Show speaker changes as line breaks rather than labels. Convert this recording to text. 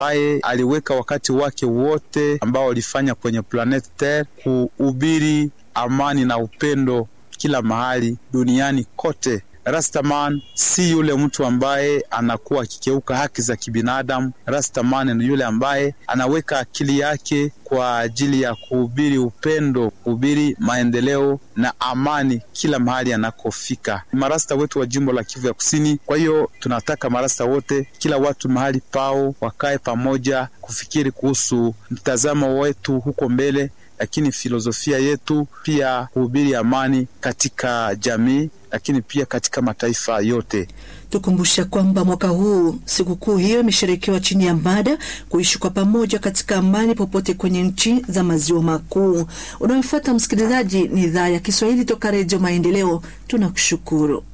ambaye aliweka wakati wake wote ambao walifanya kwenye planet Terre kuhubiri amani na upendo kila mahali duniani kote. Rastaman si yule mtu ambaye anakuwa akikeuka haki za kibinadamu. Rastaman ni yule ambaye anaweka akili yake kwa ajili ya kuhubiri upendo, kuhubiri maendeleo na amani kila mahali anakofika. Marasta wetu wa jimbo la Kivu ya Kusini. Kwa hiyo tunataka marasta wote, kila watu mahali pao, wakae pamoja kufikiri kuhusu mtazamo wetu huko mbele, lakini filosofia yetu pia kuhubiri amani katika jamii lakini pia katika mataifa yote.
Tukumbusha kwamba mwaka huu sikukuu hiyo imesherekewa chini ya mada kuishi kwa pamoja katika amani popote kwenye nchi za maziwa makuu. Unaofuata msikilizaji, ni idhaa ya Kiswahili toka Redio Maendeleo. Tunakushukuru.